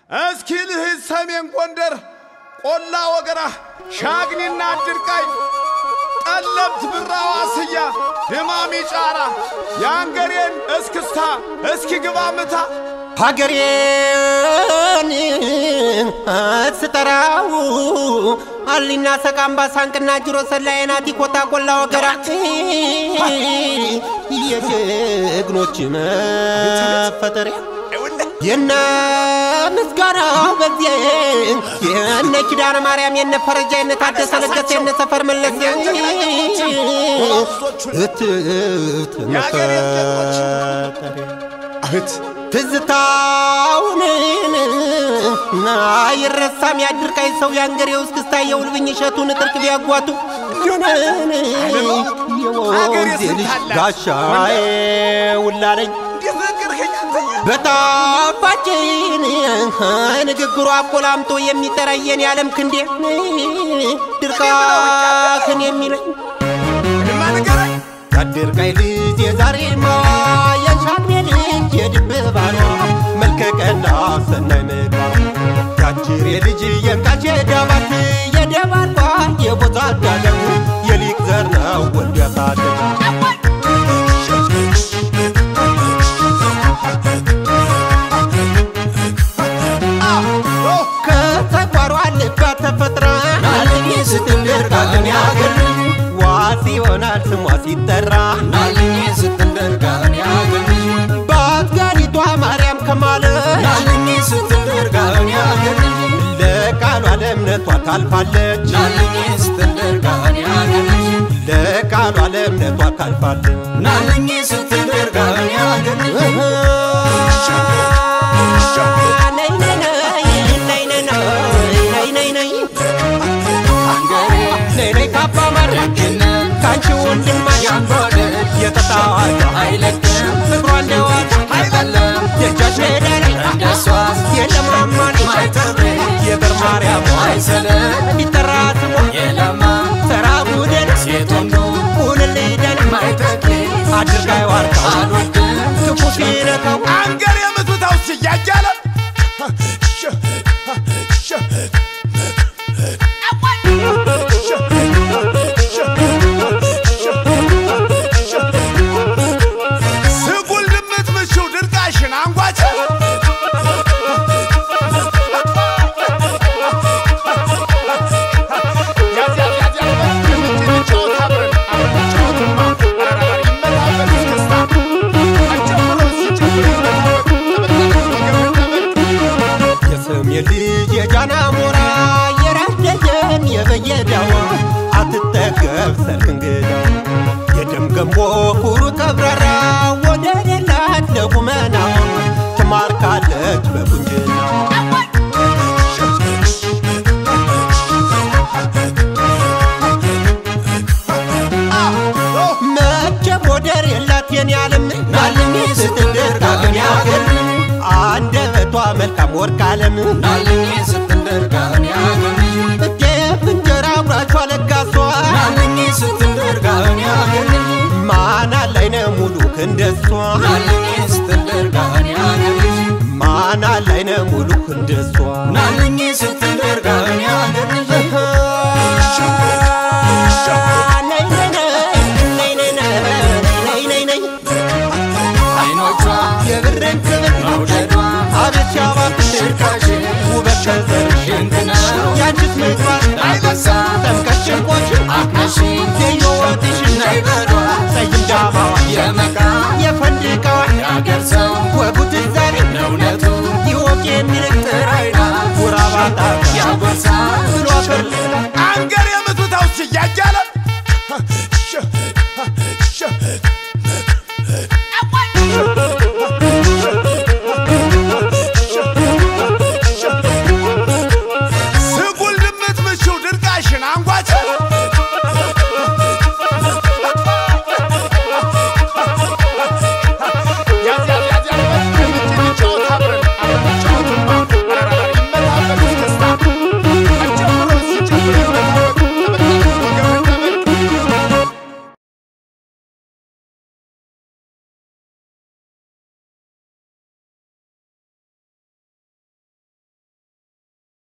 እስኪ ልሂድ ሰሜን ጎንደር ቆላ ወገራ ሻግኒና ድርቃይ ጠለብት ብራዋ ስያ ድማሚ ጫራ የአንገሬን እስክስታ እስኪ ግባ ምታ ሀገሬን ስጠራው አሊና ሰቃምባ ሳንቅና ጅሮ ሰላየናቲ ኮታ ቆላ ወገራ የጀግኖች መፈጠሪያ የነ ምስጋናው በዜ የነ ኪዳነ ማርያም የነ ፈረጃ የነ ታደሰ ለገሰ የነ ሰፈር መለስ እትት መፈጠሪያ እህት ትዝታውን አይረሳም ያድርቃይ ሰው የአንገሬ ውስጥ ክስታ የውልብኝ እሸቱን ጥርቅ ቢያጓቱ የወንዜ ልጅ ጋሻዬ ውላለኝ በጣፋጭን ንግግሩ አቆላምጦ የሚጠራየን የዓለም ክንዴ ድርቃክን የሚለኝ ያድርቃይ ልጅ የዛሬማ የሻግሬ ልጅ የድብባኗ መልከቀና ሰናይ ምግባር ያጅሬ ልጅ የንቃች የዳባት የደባርባ የቦታ ዳለው የሊቅ ዘር ነው ወልድ ያሳደገ ከተቋሯ ልባት ተፈጥራ ናልኝ ስትንደር ካገን ያገር ዋስ ይሆናል ስሟ ሲጠራ ናልኝ ስትንደር ካገን ያገር በአትጋሪቷ ማርያም ከማለት ናልኝ ስትንደር ካገን ያገር ለቃሏ ለእምነቷ ታልፋለች ናልኝ ስትንደር ካገን ያገር ለቃሏ ለእምነቷ ታልፋለች ናልኝ ስትንደር ካገን ያገር ነይ ነይ ነይ ነይ ነይ ነይ ነይ ነይ አንገሬ ነይ ነይ ካባ ማድረግ ደግነ ካንቺ ወንድማሽ ያንጎደ የተጣዋጋ አይለቅም ፍቅሯ እንደዋጋ አይበለም የእጃሽ ሜዳ ላይ እንደሷስ የለማማን ማይተቤ የበር ማርያም አይሰለም እንዲጠራ ስሟ የለማ ሰራ ጉደን ሴት ወንዱ ሁንልደን ማይተኬ አድርጋይ ዋርካ አልወድም ክፉ ሲነካው 啊 አንገር የምትታው እያያለ ስጉል ድምት ምሽው ድርቃሽን አንጓች የስም የልጅ የጃና ሞራ የራስ ደጀን የበየዳዋ አትጠገብ ሰርክ እንግዳ የደም ገንቦ ኩሩ ቀብራራ ወደ ሌላት ለቁመና ትማርካለች በቁንጅና መቼ ሞደር የላት የኔ ዓለም ናልኝ ስትንደር ካገን ያገር አንደበቷ መልካም ወርቅ ዓለም ናልኝ ስትንደር ካገን ያገር ጤፍ እንጀራ አብራቿ ለጋሷ ናልኝ ስትንደር ካገን ያገር ማን አላይነ ሙሉ ክንደሷ ናልኝ ስትንደር ካገን ያገር ማን አላይነ ሙሉ ክንደሷ ናልኝ ስትንደር ካገን ያገር ነይ ነይ ነይ ነይ ነይ ነይ ነይ ነይ አይኖቿ የብርን ክብር መውደዷ አቤት ሲያባብሽ ሽርካሽ ውበት ከዘርሽ ድንቅ ነው ያንቺስ ምግባር ዳበሳ ጠምቀሽ ጭንቆሽ አቅነሽ የየወትሽ ነይ በሏ ጠይም ዳማዋ የመቃ የፈንድቃዋ ያገር ሰው ወጉት ዛሬ ለእውነቱ ይወቅ የሚልቅ ጥራይና ጉራባታ ያጎርሳ ብሎ አፈር አንገር የምትታው እያያለ